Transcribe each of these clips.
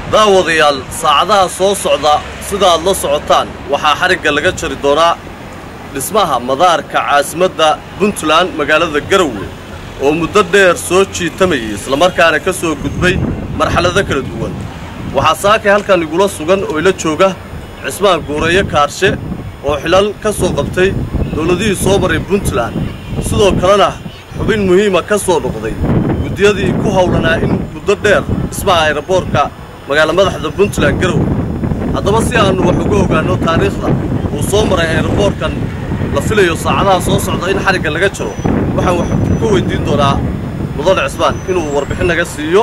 daawadayaal saacadaha soo socda sida aad la socotaan waxaa xarigga laga jari doonaa dhismaha madaarka caasimadda puntland magaalada garowe oo muddo dheer soo jiitamayay islamarkaana ka soo gudbay marxalado kala duwan waxaa saakay halkan igula sugan oo ila jooga cismaan guureeyo kaarshe oo xilal ka soo qabtay dawladihii soo maray puntland sidoo kalena xubin muhiima ka soo noqday guddiyadii ku hawlanaa in muddo dheer dhismaha ayraboorka magaala madaxda puntland garowe haddaba si aannu wax uga ogaanno taariikhda uu soo maray ayraboorkan la filayo saacadaha soo socda in xarigga laga jaro waxaan wax ka weyddiin doonaa mudane cismaan inuu warbixin naga siiyo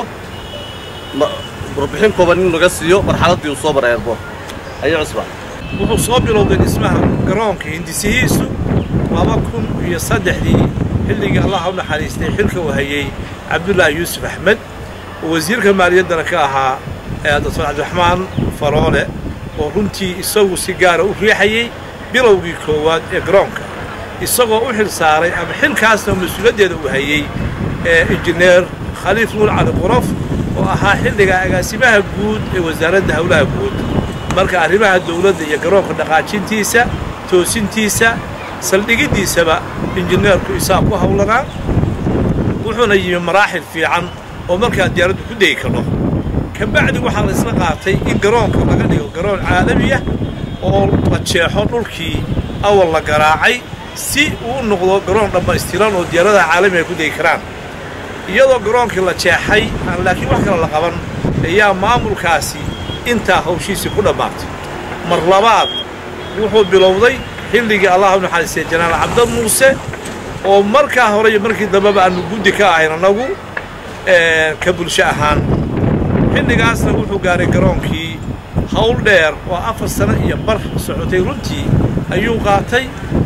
warbixin kooban inuu naga siiyo marxaladdii uu soo maray ayraboorka ayo cismaan wuxuu soo bilowday dhismaha garoonka hindisihiisu laba kun iyo saddexdii xilligii allah u naxariistay xilka uu hayey cabdullaahi yuusuf axmed oo wasiirka maaliyaddana ka ahaa doctor cabdiraxmaan faroole oo runtii isagu si gaara u riixayey bilowgii koowaad ee garoonka isagoo u xil saaray ama xilkaasna mas-uuliyaddeeda uu hayey injineer khaliif nuur cali quraf oo ahaa xilliga agaasimaha guud ee wasaaradda howlaha guud marka arrimaha dawladda iyo garoonka dhaqaajintiisa toosintiisa saldhigiddiisaba injineerku isaa ku hawlanaa wuxuuna yimi maraaxil fiican oo markaa diyaaraddu ku degi karno ka bacdi waxaa la isla qaatay in garoonka laga dhigo garoon caalamiya oo la jeexo dhulkii awal la garaacay si uu noqdo garoon dhammaystiran oo diyaaradaha caalamiga ku degi karaan iyadoo garoonkii la jeexay aan laakiin wax kale la qaban ayaa maamulkaasi intaa hawshiisii ku dhammaatay mar labaad wuxuu bilowday xilligii allah u naxariistay janaal cabdad muuse oo markaa hore iyo markii dambeba aannu guddi ka ahayn annagu ka bulsho ahaan xilligaasna wuxuu gaaray garoonkii hawl dheer oo afar sano iyo bar socotay runtii ayuu qaatay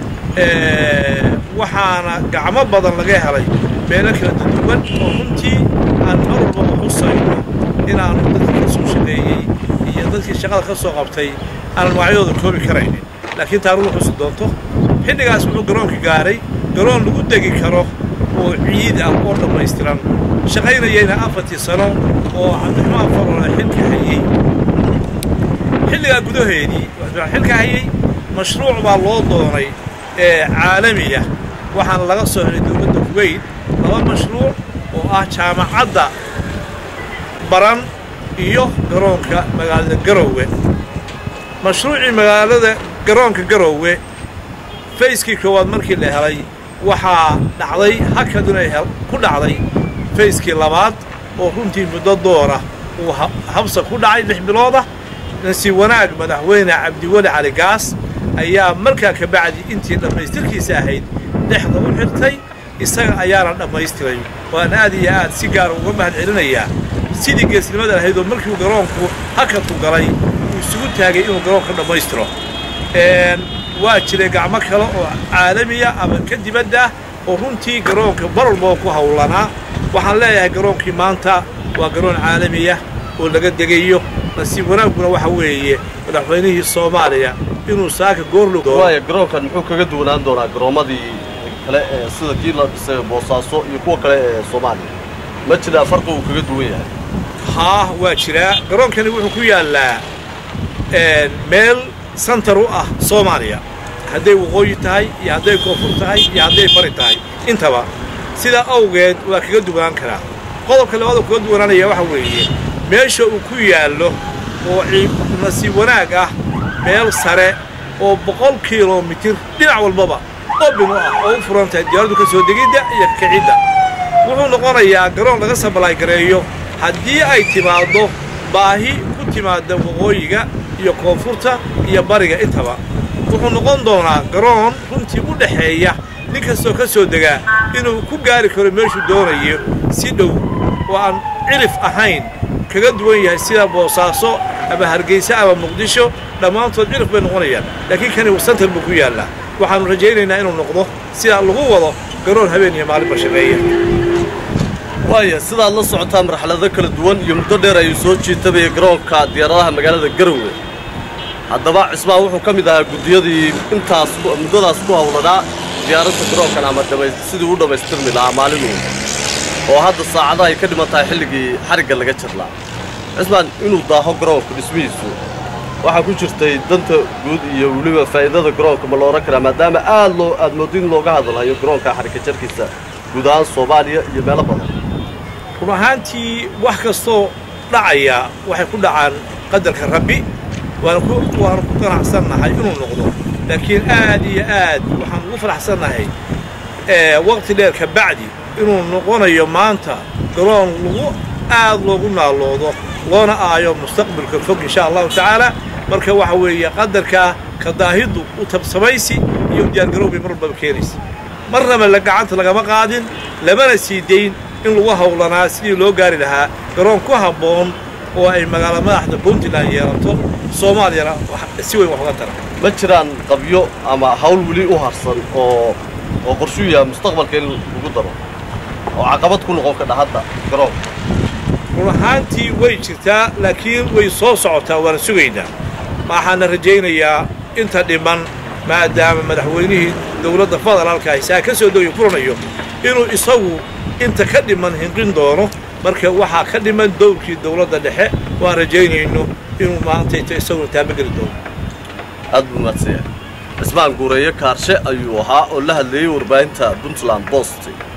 waxaana gacmo badan laga helay meelo kala duduwan oo runtii aan mar walbaba xusayno inaannu dadkii ka soo shaqeeyey iyo dadkii shaqada ka soo qabtay aanan magacyadooda koobi karaynin laakiin taarikhdu xusi doonto xilligaas wuxuu garoonka gaaray garoon lagu degi karo oo ciid ah oo dhammaystiran shaqaynayayna afartii sano oo cabdiraxmaan faroole xilka hayey xilligaa gudaheedii xilka hayey mashruuc baa loo doonay ee caalamiya waxaana laga soo helay dowladda kuweyt laba mashruuc oo ah jaamacadda baran iyo garoonka magaalada garowe mashruucii magaalada garoonka garowe fayskii koowaad markii la helay waxaa dhacday hakaduna ku dhacday fayskii labaad oo runtii muddo doora uu habsa ku dhacay lix biloodah nasi wanaag madaxweyne cabdiweli cali gaas ayaa markaa ka bacdi intii dhammaystirkiisa ahayd dhexda u xirtay isaga ayaana dhammaystiray waan aad iyo aad si gaara uga mahad celinayaa sidii geesnimada ahayd oo markiiu garoonku hakadku galay uu isugu taagay inuu garoonka dhammaystiro waa jiray gacmo kale oo caalamiya ama ka dibadda oo runtii garoonka mar walbaba ku hawlanaa waxaan leeyahay garoonkii maanta waa garoon caalamiya oo laga degayo nasiib wanaagguna waxa weeye madaxweynihii soomaaliya inuu saaka goorlog waaya garoonkan muxuu kaga duwanaan doonaa garoommadii kale ee sida kii la dhisay boosaaso iyo kuwa kale ee soomaaliya ma jiraa farqi uu kaga duwan yahay haa waa jiraa garoonkani wuxuu ku yaallaa meel santar u ah soomaaliya hadday waqooyi tahay iyo hadday koonfur tahay iyo hadday bari tahay intaba sidaa awgeed waa kaga duwanaan karaa qodobka labaad oo kaga duwanaanaya waxa weeye meesha uu ku yaallo oo nasiib wanaag ah meel sare oo boqol kilomitir dhinac walbaba obin u ah oo u furan tahay diyaaraddu ka soo degidda iyo kakicidda wuxuu noqonayaa garoon laga sabalaay gareeyo haddii ay timaaddo baahi ku timaadda waqooyiga iyo koonfurta iyo bariga intaba wuxuu noqon doonaa garoon runtii u dhexeeya nin kastoo ka soo degaa inuu ku gaari karo meeshuu doonayo si dhow oo aan cilif ahayn kaga duwan yahay sida boosaaso ama hargeysa ama muqdisho dhammaantood cilif bay noqonayaan laakiin kani santar buu ku yaallaa waxaannu rajaynaynaa inuu noqdo sidaa lagu wado garoon habeen iyo maalinba shaqeeya waaya sidaad la socotaa marxalado kala duwan iyo muddo dheer ayuu soo jiitabaya garoonka diyaaradaha magaalada garowe haddaba cismaan wuxuu ka mid ahaa guddiyadii intaas muddadaas ku hawlanaa diyaaradda garoonkan ama sidii u dhammaystirmi lahaa maalinuu oo hadda saacada ay ka dhiman tahay xilligii xarigga laga jirlaa cismaan inuu daaho garoonka dhismihiisu waxaa ku jirtay danta guud iyo weliba faa'iidada garoonka ma la odhan karaa maadaama aad loo aad mooddo in looga hadalhayo garoonka xarika jarkiisa guud ahaan soomaaliya iyo meelo badan run ahaantii wax kastoo dhacaya waxay ku dhacaan qadarka rabbi waana ku waanu ku ganacsannahay inuu noqdo laakiin aad iyo aad waxaan ugu faraxsannahay waqti dheer ka bacdi inuu noqonayo maanta garoon lagu aad loogu naaloodo loona aayo mustaqbalka fog insha allahu tacaala marka waxa weeye qadarkaa ka daahiddu u tabsamaysi iyo diyaargarowbay mar walbaba keenaysa marnaba la gacanta lagama qaadin lamana sii dayn in lagu hawlanaa sidii loo gaari lahaa garoon ku habboon oo ay magaala madaxda puntland yeelato soomaaliyana si weyn wax uga tara ma jiraan qabyo ama hawl weli u harsan oo oo qorshuu yahay mustaqbalka in lagu daro oo caqabad ku noqon kadha hadda garoonka run ahaantii way jirtaa laakiin way soo socotaa waana sugaynaa waxaana rajaynayaa inta dhiman maadaama madaxweynihii dowladda federaalka isaa ka soo dogay furanayo inuu isagu inta ka dhiman hinqin doono marka waxaa ka dhiman dowrkii dowladda dhexe waan rajaynayno inuu maantayta isaguna taamageli doono aad buu mahadsanyahay cismaan guureeye kaarshe ayuu ahaa oo la hadleeyey warbaahinta puntland bost